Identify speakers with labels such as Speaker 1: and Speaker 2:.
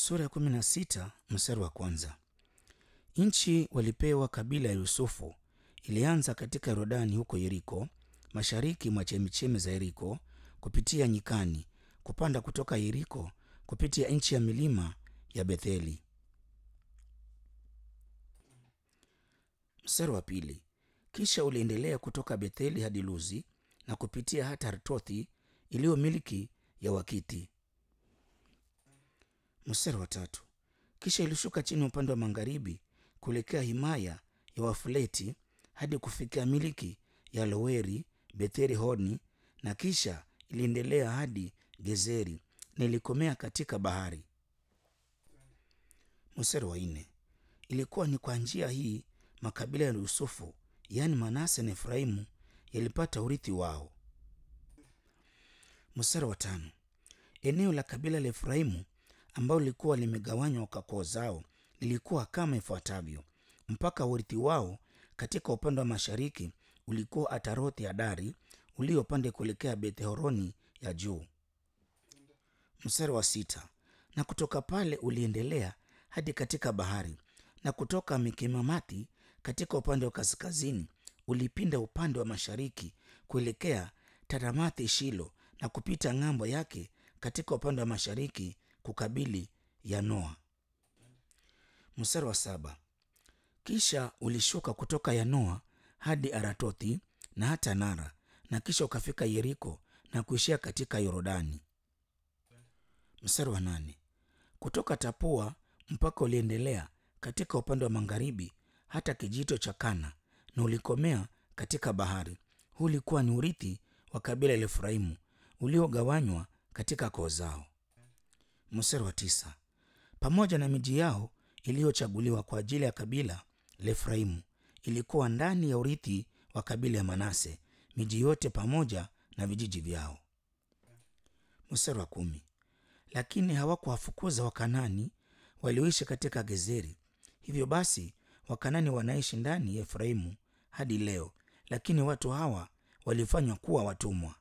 Speaker 1: Sura ya kumi na sita mstari wa kwanza. Nchi walipewa kabila ya Yusufu ilianza katika Yordani huko Yeriko, mashariki mwa chemichemi za Yeriko, kupitia nyikani, kupanda kutoka Yeriko kupitia nchi ya milima ya Betheli. Mstari wa pili. Kisha uliendelea kutoka Betheli hadi Luzi na kupitia hata Artothi iliyo milki ya Wakiti. Mstari wa tatu. Kisha ilishuka chini upande wa magharibi kuelekea himaya ya Wafuleti hadi kufikia miliki ya Loweri Betheri Honi, na kisha iliendelea hadi Gezeri na ilikomea katika bahari. Mstari wa nne. Ilikuwa ni kwa njia hii makabila ya Yusufu yaani Manase na Efraimu yalipata urithi wao. Mstari wa tano. Eneo la kabila la Efraimu ambalo lilikuwa limegawanywa kwa koo zao lilikuwa kama ifuatavyo: mpaka urithi wao katika upande wa mashariki ulikuwa Atarothi Adari uliopande kuelekea Bethhoroni ya juu. Mstari wa sita. Na kutoka pale uliendelea hadi katika bahari, na kutoka Mikemamati katika upande wa kaskazini ulipinda upande wa mashariki kuelekea Taramathi Shilo, na kupita ng'ambo yake katika upande wa mashariki kukabili Yanoa. Mstari wa saba. Kisha ulishuka kutoka Yanoa hadi Aratothi na hata Nara, na kisha ukafika Yeriko na kuishia katika Yordani. Mstari wa nane. Kutoka Tapua mpaka uliendelea katika upande wa magharibi hata kijito cha Kana na ulikomea katika bahari. Huu ulikuwa ni urithi wa kabila la Efraimu uliogawanywa katika koo zao. Mstari wa tisa. Pamoja na miji yao iliyochaguliwa kwa ajili ya kabila la Efraimu ilikuwa ndani ya urithi wa kabila ya Manase, miji yote pamoja na vijiji vyao. Mstari wa kumi. Lakini hawakuwafukuza Wakanani walioishi katika Gezeri. Hivyo basi Wakanani wanaishi ndani ya Efraimu hadi leo, lakini watu hawa walifanywa kuwa watumwa.